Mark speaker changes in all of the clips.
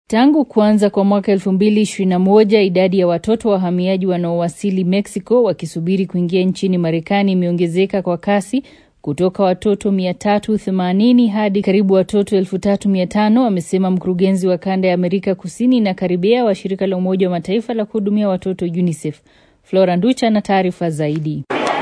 Speaker 1: Tangu kuanza kwa mwaka 2021 idadi ya watoto wahamiaji wanaowasili Mexico wakisubiri kuingia nchini Marekani imeongezeka kwa kasi kutoka watoto 380 hadi karibu watoto 3500, amesema mkurugenzi wa kanda ya Amerika Kusini na Karibea wa shirika la Umoja wa Mataifa la kuhudumia watoto UNICEF. Flora Nducha na taarifa zaidi.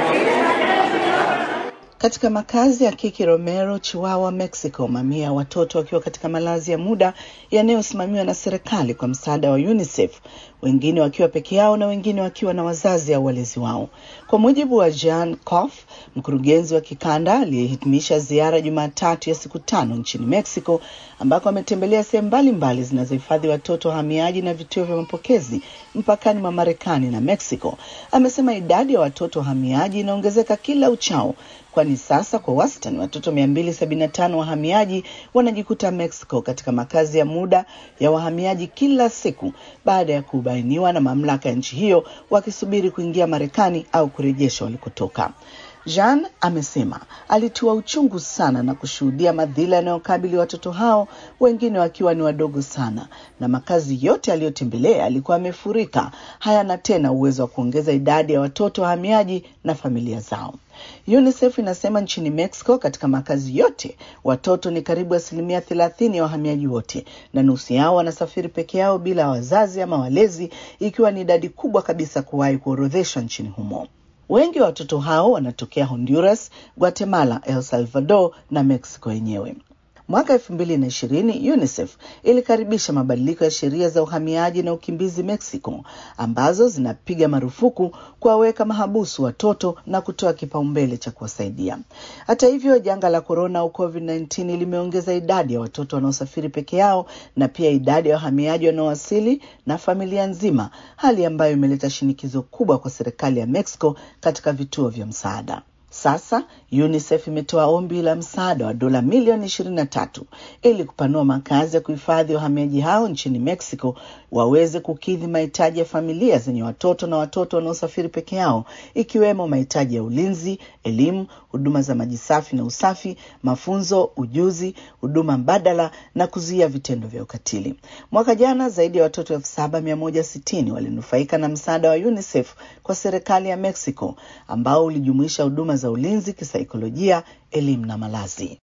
Speaker 2: Katika makazi ya Kiki Romero, Chihuahua, Mexico, mamia ya watoto wakiwa katika malazi ya muda yanayosimamiwa na serikali kwa msaada wa UNICEF, wengine wakiwa peke yao na wengine wakiwa na wazazi au walezi wao. Kwa mujibu wa Jan Koff, mkurugenzi wa kikanda aliyehitimisha ziara Jumatatu ya siku tano nchini Mexico, ambako ametembelea sehemu mbalimbali zinazohifadhi watoto wahamiaji na vituo vya mapokezi mpakani mwa Marekani na Mexico, amesema idadi ya watoto wahamiaji inaongezeka kila uchao kwani sasa kwa wastani watoto 275 wahamiaji wanajikuta Mexico katika makazi ya muda ya wahamiaji kila siku baada ya kubainiwa na mamlaka ya nchi hiyo wakisubiri kuingia Marekani au kurejeshwa walikotoka. Jean amesema alitiwa uchungu sana na kushuhudia madhila yanayokabili watoto hao, wengine wakiwa ni wadogo sana, na makazi yote aliyotembelea yalikuwa yamefurika, hayana tena uwezo wa kuongeza idadi ya watoto wahamiaji na familia zao. UNICEF inasema nchini Mexico, katika makazi yote watoto ni karibu asilimia thelathini ya wahamiaji wote, na nusu yao wanasafiri peke yao bila wazazi ama walezi, ikiwa ni idadi kubwa kabisa kuwahi kuorodheshwa nchini humo. Wengi wa watoto hao wanatokea Honduras, Guatemala, El Salvador na Mexico yenyewe. Mwaka elfu mbili na ishirini UNICEF ilikaribisha mabadiliko ya sheria za uhamiaji na ukimbizi Mexico ambazo zinapiga marufuku kuwaweka mahabusu watoto na kutoa kipaumbele cha kuwasaidia. Hata hivyo, janga la korona au COVID-19 limeongeza idadi ya watoto wanaosafiri peke yao na pia idadi ya wahamiaji wanaowasili na familia nzima, hali ambayo imeleta shinikizo kubwa kwa serikali ya Mexico katika vituo vya msaada. Sasa UNICEF imetoa ombi la msaada wa dola milioni ishirini na tatu ili kupanua makazi ya kuhifadhi wahamiaji hao nchini Mexico waweze kukidhi mahitaji ya familia zenye watoto na watoto wanaosafiri peke yao, ikiwemo mahitaji ya ulinzi, elimu, huduma za maji safi na usafi, mafunzo, ujuzi, huduma mbadala na kuzuia vitendo vya ukatili. Mwaka jana zaidi ya watoto elfu saba mia moja sitini walinufaika na msaada wa UNICEF kwa serikali ya Mexico ambao ulijumuisha huduma za ulinzi, kisaikolojia, elimu na malazi.